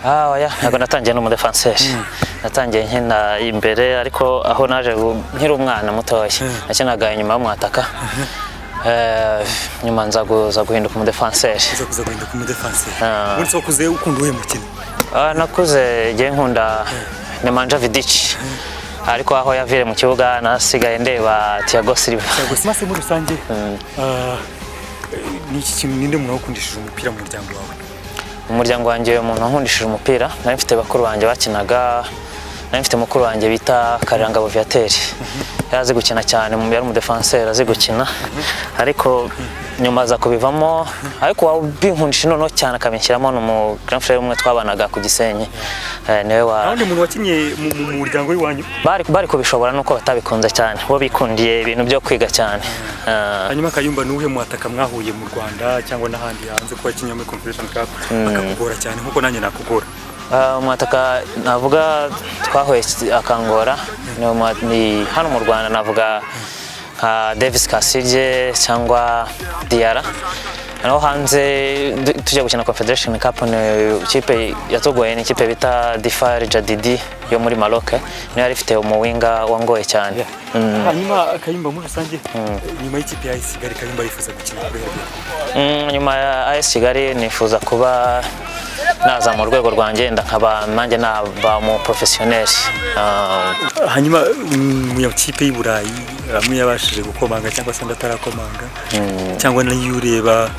ntabwo natangiye n'umu defanseri natangiye nkina imbere ariko aho naje gu- nkiri umwana mutoya nakinaga inyuma y'umwataka Eh, nyuma nza gu- nza guhinduka umu defanseri uza kuza guhinduka umudefanseri Ah. ubundi se wakuze ukunda uwuhe mukino Ah, nakuze igihe nkunda nemanja vidic ariko aho yavire mu kibuga nasigaye ndeba tiago silva gusa maso muri rusange ah, ni iki kintu ninde muntu wakundishije umupira mu muryango wawe umuryango wanjye umuntu wankundishije umupira nari mfite bakuru banjye bakinaga nari mfite mukuru wanjye bita karangabo viateri yari azi gukina cyane mu yari umudefanseri azi gukina ariko nyuma aza kubivamo ariko wabinkundishije noneho cyane akabinshyiramo ni umugaranfurere umwe twabanaga ku gisenyi Eh, niwe wa nta wundi muntu wakinnye mu- mu mu muryango w'iwanyu bari, bari kubishobora nuko batabikunze cyane bo bikundiye ibintu byo kwiga cyane Ah, hanyuma akayumva ni uwuhe mwataka mwahuye mu rwanda cyangwa n'ahandi hanze kuba wakinnye muri convention cup akakugora cyane nk'uko nanjye nakugora ah, umwataka navuga twahuye iki- akangora ni umwa- ni hano mu rwanda navuga nka davis kasirye cyangwa diara naho hanze du- tujya gukina confederation cup ni ikipe yatugoye ni ikipe bita difari jadidi yo muri maroc niyo yari ifite umuwinga wangoye cyane Mm. hanyuma akayumva muri rusange nyuma y'ikipe ya isigari kayumba yifuza gukina kubera Mm, nyuma ya AS Kigali nifuza kuba naza mu rwego rwanjye nda nkaba nanjye naba mu professionnel Ah, hanyuma mm, mu makipe y'i burayi amwe yabashije gukomanga cyangwa se undi atarakomanga cyangwa nayo ureba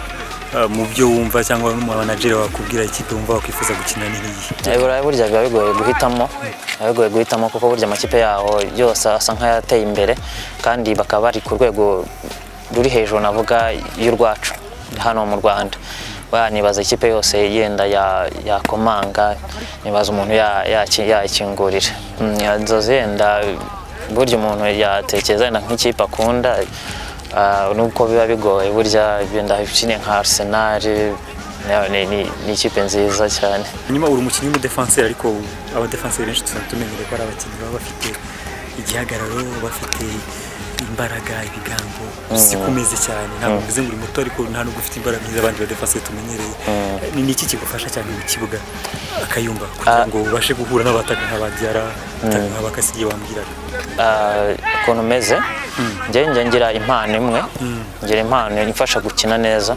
ah, mu byo wumva cyangwa mu manager wakubwira ikipe wumva wakwifuza gukina ni iyi i Burayi burya biba bigoye guhitamo biba bigoye guhitamo kuko burya amakipe yaho yose asa nk'ayateye imbere kandi bakaba bari ku rwego ruri hejuru navuga y'urwacu hano mu Rwanda Ba- nibaza ikipe yose yenda ya- yakomanga nibaza umuntu ya- yaki- yayikingurira Mm, ya- inzozi yenda burya umuntu yatekereza yenda nk'ikipe akunda ah, nubwo biba bigoye burya yenda ikine nka Arsenal ni- ni- ni ni ikipe nziza cyane hanyuma uri umukinnyi w'umudefanseri ariko abadefanseri benshi tuba tumenyereye ko ari abakinnyi baba bafite igihagararo bafite imbaraga ibigango si kumeze cyane ntabwo mvuze ngo uri muto ariko nta nubwo ufite imbaraga nk'iz'abandi badefanseri tumenyereye ni ni iki kigufasha cyane mu kibuga akayumba kugira ngo ubashe guhura n'abataka nk'ababyara ataka nk'abakasigiye wambwiraga Ah, ukuntu umeze njyewe njye ngira impano imwe ngira impano imfasha gukina neza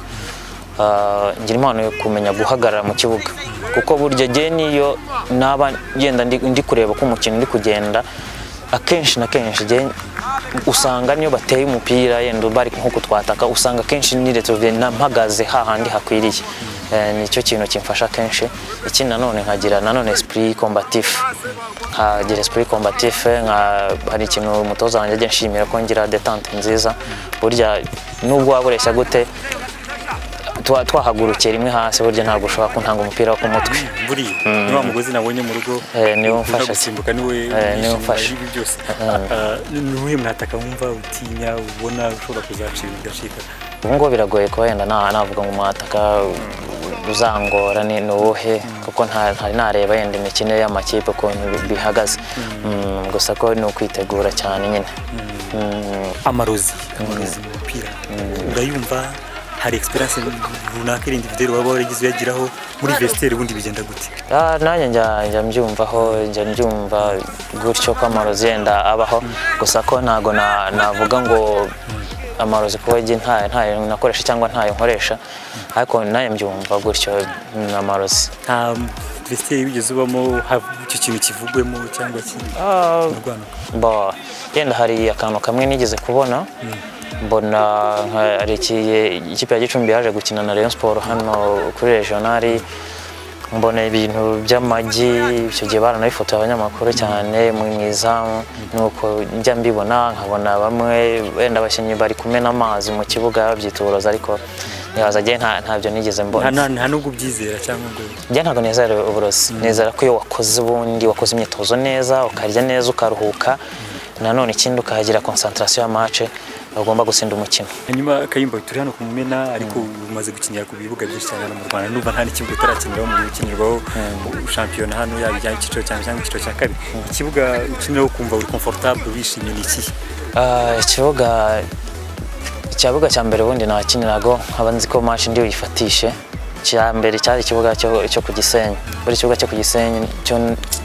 Ah, ngira impano yo kumenya guhagarara mu kibuga kuko burya njyewe niyo naba ngenda ndi, ndi kureba ko umukino uri kugenda akenshi na kenshi njyewe usanga niyo bateye umupira yenda bari nk'uko twataka usanga akenshi niretse na mpagaze hahandi hakwiriye Eh, nicyo kintu kimfasha kenshi ikindi nanone nkagira nanone esprit combatif nkagira esprit combatif nka hari ikintu umutoza wanjye ajya nshimira ko ngira detente nziza burya nubwo waba ureshya gute twa- twahagurukira rimwe hasi burya ntabwo ushobora kuntanga umupira wo ku mutwe buriya ni wa mugozi nabonye mu rugo Eh, niwo ukunda umfasha gusimbuka niwe niwo umwishinga umfasha. ibi byose Ah, ni uwuhe mwataka wumva utinya ubona ushobora kuzacira bigacika ubu ngubu biragoye kuba yenda na- navuga ngo umwataka uzangora ni ni uwuhe kuko nta- ntari nareba yenda imikino y'amakipe ukuntu bi- bihagaze Mm, gusa ko ni ukwitegura cyane nyine Mm, amarozi amarozi mu mupira urayumva hari egisperiyanse runaka iri individeri waba waragize uyagiraho muri vesiteri ubundi bigenda gute Ah, nanjye njya njya mbyumvaho njya mbyumva gutyo ko amarozi yenda abaho gusa ko ntago na- navuga ngo amarozi kuba jye ntayo ntayo nakoresha cyangwa ntayo nkoresha ariko nanjye mbyumva gutyo ni amarozi nta vesiteri wigeze ubamo haba icyo kintu kivugwemo cyangwa Ah, kirwanaga Bo, yenda hari akantu kamwe nigeze kubona mbona nka- hari iki- ikipe ya gicumbi yaje gukina na rayon siporo hano kuri regionali mbona ibintu by'amagi icyo gihe baranabifotoye abanyamakuru cyane mu mu izamu nuko njya mbibona nkabona bamwe wenda abakinnyi bari kumena amazi mu kibuga babyitoroza ariko nibaza njye nta- ntabyo nigeze mbona nta nubwo ubyizera cyangwa ngo njye ntabwo nizera uburozi nizera ko iyo wakoze ubundi wakoze imyitozo neza ukarya neza ukaruhuka nanone ikindi ukahagira konsantarasiyo ya mace ugomba gutsinda umukino hanyuma kayumba turi hano ku mumena ariko umaze gukinira ku bibuga byinshi cyane hano mu rwanda numva nta n'ikibuga utarakiniraho mu gukinirwaho shampiyona hano yaba ijyanye icyiciro cya mbere cyangwa icyiciro cya kabiri ikibuga ukiniraho ukumva uri komfortable wishimiye ni ikihe Ah, ikibuga ikibuga cya mbere ubundi nakinirago nkaba nzi ko mace ndi buyifatishe icya mbere cyari ikibuga cyo cyo ku gisenyi buri kibuga cyo ku gisenyi cyo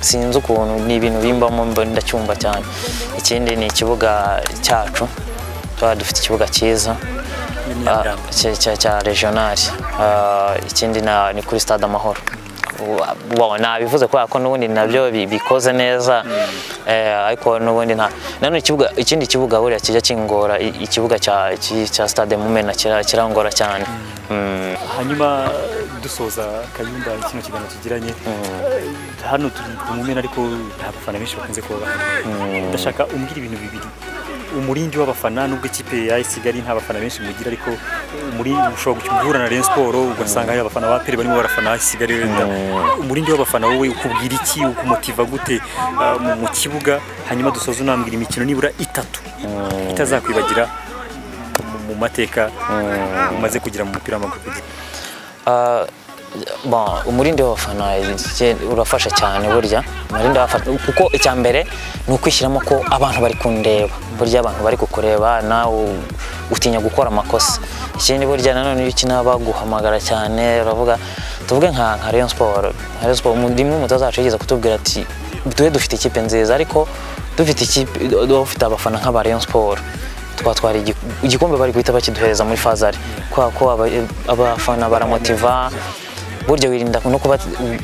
sinzi ukuntu ni ibintu bimbamo mba ndacyumva cyane ikindi ni ikibuga cyacu tuba dufite ikibuga cyiza ah, n'imyambaro cya- cya- cya regionali Ah, ikindi na- ni kuri stade amahoro Wa- wa- nabivuze kubera ko n'ubundi nabyo bi- bikoze neza eh, ariko n'ubundi nta nanone ikibuga ikindi kibuga buriya kijya kingora i- ikibuga cya ki- cya stade mumena kira- kirangora cyane Mm. hanyuma dusoza kayumba kino kiganiro tugiranye hano turi ku mumena ariko nta bafana benshi bakunze kuba bahari ndashaka umbwira ibintu bibiri umurindi w'abafana nubwo ikipe ya AS Kigali nta bafana benshi mugira ariko umurindi ushobora guhura na Rayon Sport ugasanga hari abafana ba Pele barimo barafana AS Kigali wenda umurindi w'abafana wowe ukubwira iki ukumotiva gute ah, mu- mu kibuga hanyuma dusoza unambwira imikino nibura itatu itazakwibagira mu- mu mateka umaze kugira mu mupira w'amaguru kugira Ah, bon umurindi w'abafana je- urafasha cyane burya umurindi w'abafana kuko icya mbere ni ukwishyiramo ko abantu bari kundeba burya abantu bari kukureba nawe utinya gukora amakosa ikindi burya nanone iyo ukina baguhamagara cyane uravuga tuvuge nka nka Rayon Sport nka Rayon Sport mu- rimwe umutoza wacu yigeze kutubwira ati tube dufite ikipe nziza ariko dufite ikipe dufite abafana nk'aba Rayon Sport twatwara igi- igikombe bari guhita bakiduhereza muri fazari kubera ko aba- abafana baramotiva burya wirinda no kuba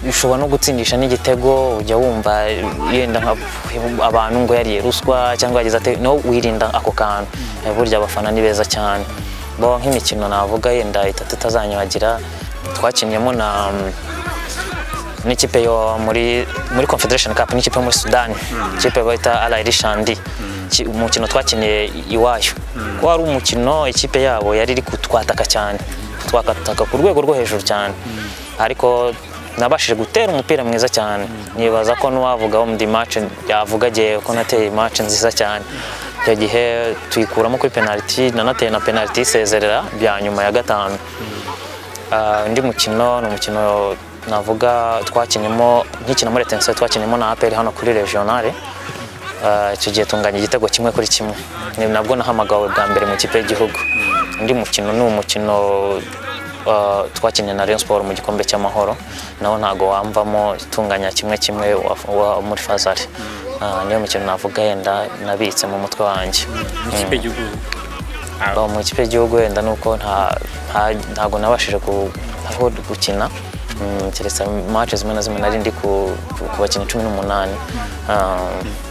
ushobora no gutsindisha n'igitego ujya wumva yenda nka abantu ngo yariye ruswa cyangwa yagize ate no wirinda ako kantu Eh, burya abafana ni beza cyane bo nk'imikino navuga yenda itatu itazanyibagira twakinniyemo na n'ikipe yo muri muri Confederation Cup n'ikipe yo muri Sudan ikipe bayita Al Ahly Shandi Ki- umukino twakiniye iwayo ko wari umukino ikipe yabo yari iri kutwataka cyane twakataka ku rwego rwo hejuru cyane ariko nabashije gutera umupira mwiza cyane nibaza ko n'uwavuga wo mu match yavuga agiye ko nateye match nziza cyane icyo gihe tuyikuramo kuri penalty nanateye na penalty isezerera bya nyuma ya gatanu Ah, undi mukino ni umukino navuga twakinyemo nkikina muri retensiyo twakinyemo na aperi hano kuri regionale Ah, icyo gihe tunganya igitego kimwe kuri kimwe ni nabwo nahamagawe bwa mbere mu kipe y'igihugu undi mukino ni umukino ah, twakinnye na Rayon Sport mu gikombe cy'amahoro nawo ntago wamvamo itunganya kimwe kimwe wa- wa- muri fazari Ah, niyo mikino navuga yenda nabitse mu mutwe wanjye mu ikipe y'igihugu Aba mu ikipe y'igihugu wenda ni uko nta- nta- ntago nabashije ku- aho gukina Mm, keretse match zimwe na zimwe nari ndi ku ku- ku bakinnyi cumi n'umunani Ah,